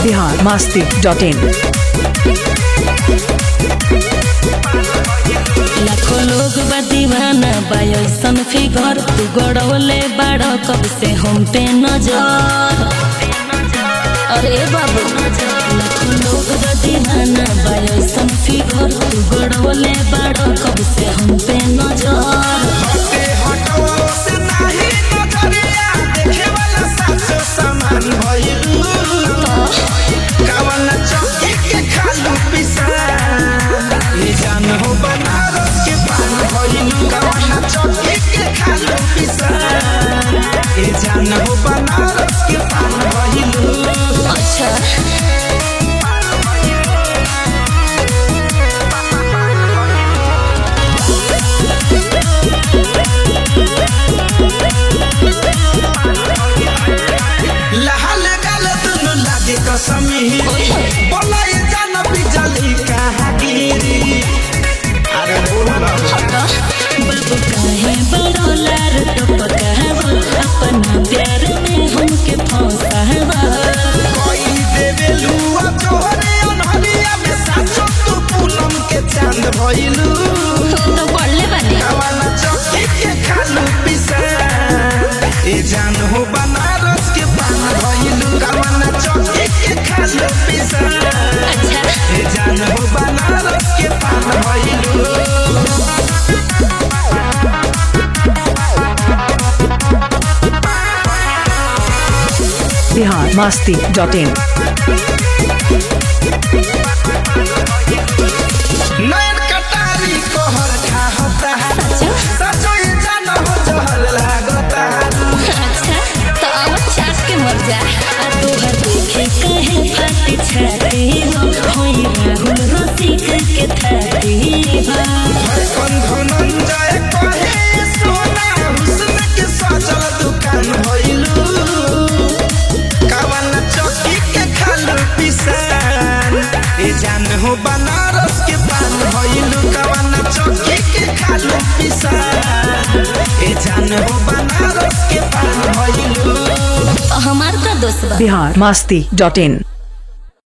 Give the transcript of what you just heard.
Bihar Masti dot इन लाखों लोग बा दीवाना बा ऐसन फिगर तू गड़ौले बाड़ कब से हम पे नजर अरे बाबू लाखों लोग बा दीवाना बा ऐसन फिगर तू गड़ौले बाड़ कब से हम पे नजर हटे हटवा से नाही नजरिया देखे वाला साचो सामान भइल कवन चौकी के खालू पिसा ये जान हो बनारस के पान भइल कवन चौकी के खालू पिसा ये जान हो बनारस के पान भइल अच्छा लहल गल दुनु लागे कसमी बोला ये जान बिजली कहाँ गिरी अरे बोल ना बाबू काहे बड़ोलार टपकावा अपना प्यार में हमके फंसावा कोई देवे लुआ जोहरे अनहरिया में साचो तू पूनम के चांद भइलू तो पढ़ले बानी कवाना चौकी के खालू पिसा ए जान हो बनारस के पान भइलू कवाना चौकी के खालू पिसा अच्छा ए जान हो बनारस के पान भइलू बिहार मास्ती डॉट इन नयन कटारी कोहर खाहता सचो ये जान हो जहर लागता अच्छा तो अब चाट के मर जा आ तोहर देखे कहे फाटी छाती हो होई राहुल रसिक के थाती हो धड़कन धनंजय कहे सोना हुस्न के सजल दुकान भइलू कवन चौकी के खालू पिसान ए जान हो बनारस के पान भइलू कवन चौकी के खालू पिसान ए जान हो बनारस के पान भइलू हमार का दोस्त बा बिहार मास्ती डॉट इन